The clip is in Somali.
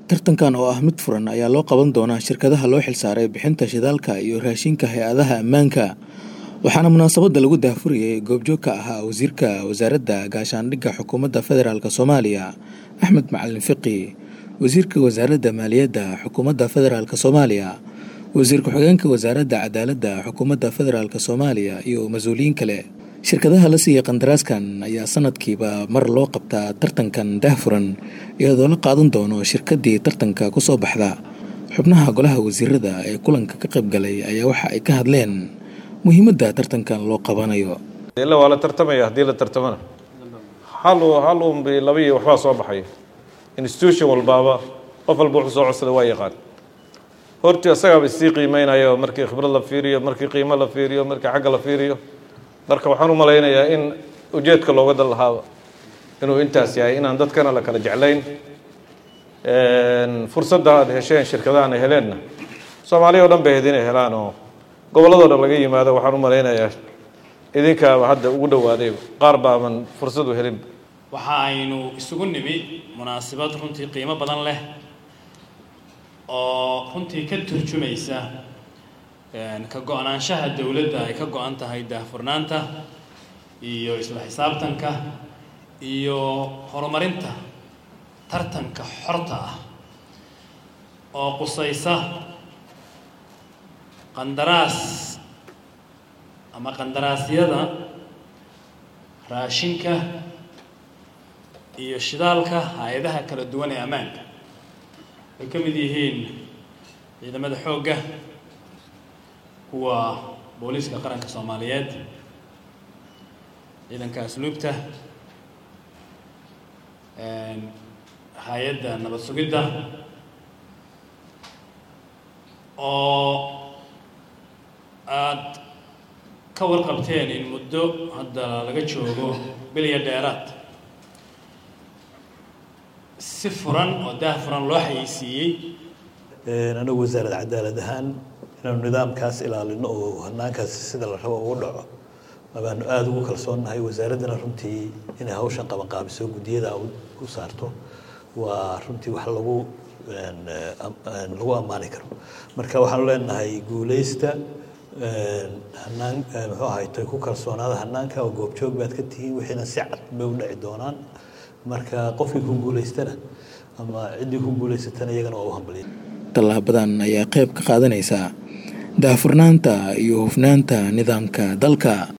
tartankan oo ah mid furan ayaa loo qaban doonaa shirkadaha loo xilsaaray bixinta shidaalka iyo raashinka hay-adaha ammaanka waxaana munaasabadda lagu daahfurayay goobjoog ka ahaa wasiirka wasaaradda gaashaandhigga xukuumadda federaalk soomaaliya axmed macalin fiqi wasiirka wasaaradda maaliyadda xukuumadda federaalk soomaaliya wasiir ku-xigeenka wasaaradda cadaaladda xukuumadda federaalk soomaaliya iyo mas-uuliyiin kale shirkadaha la siiyey qandaraaskan ayaa sanadkiiba mar loo qabtaa tartankan daahfuran iyadoo la qaadan doono shirkadii tartanka ku soo baxda xubnaha golaha wasiirada ee kulanka ka qayb galay ayaa waxa ay ka hadleen muhiimadda tartankan loo qabanayo ila waa la tartamaya haddii la tartamana hal hal unbi laba iyo waxbaa soo baxaya institution walbaaba qof walba wuxuu soo codsada waa yaqaan hortii asagaaba isii qiimeynaya markii khibrad la fiiriyo markii qiimo la fiiriyo markii xagga la fiiriyo marka waxaan u malaynayaa in ujeedka looga dal lahaaba inuu intaas yahay inaan dadkana la kala jeclayn fursadda aada hesheen shirkadahan ay heleenna soomaaliya o dhan bay ahayd inay helaan oo gobolladoo dhan laga yimaado waxaan u malaynayaa idinkaaba hadda ugu dhowaaday qaar baaban fursad u helin waxa aynu isugu nimi munaasabad runtii qiimo badan leh oo runtii ka turjumaysa ka go-naanshaha dowladda ay ka go-an tahay daahfurnaanta iyo isla xisaabtanka iyo horumarinta tartanka xorta ah oo qusaysa qandaraas ama qandaraasyada raashinka iyo shidaalka hay-adaha kala duwan ee ammaanka ay ka mid yihiin ciidamada xoogga kuwa booliiska qaranka soomaaliyeed ciidanka asluubta hay-adda nabad sugidda oo aada ka warqabteen in muddo hadda laga joogo bilya dheeraad si furan oo daah furan loo xayeysiiyey anagu wasaaradda cadaalad ahaan inaanu nidaamkaas ilaalino oo hanaankaas sida la rabo ugu dhaco abaanu aada ugu kalsoonnahay wasaaraddana runtii inay hawshan qabanqaabiso guddiyada u saarto waa runtii wax lagu lagu ammaani karo marka waxaanu leenahay guuleysta hanaan muxuu ahaytay ku kalsoonaada hanaanka oo goobjoog baad ka tihiin wixiina si cad bay u dhaci doonaan marka qofkii ku guuleystana ama ciddii ku guuleysatana iyagana waa u hambaliya tallaabadan ayaa qayb ka qaadanaysa daahfurnaanta iyo hufnaanta nidaamka dalka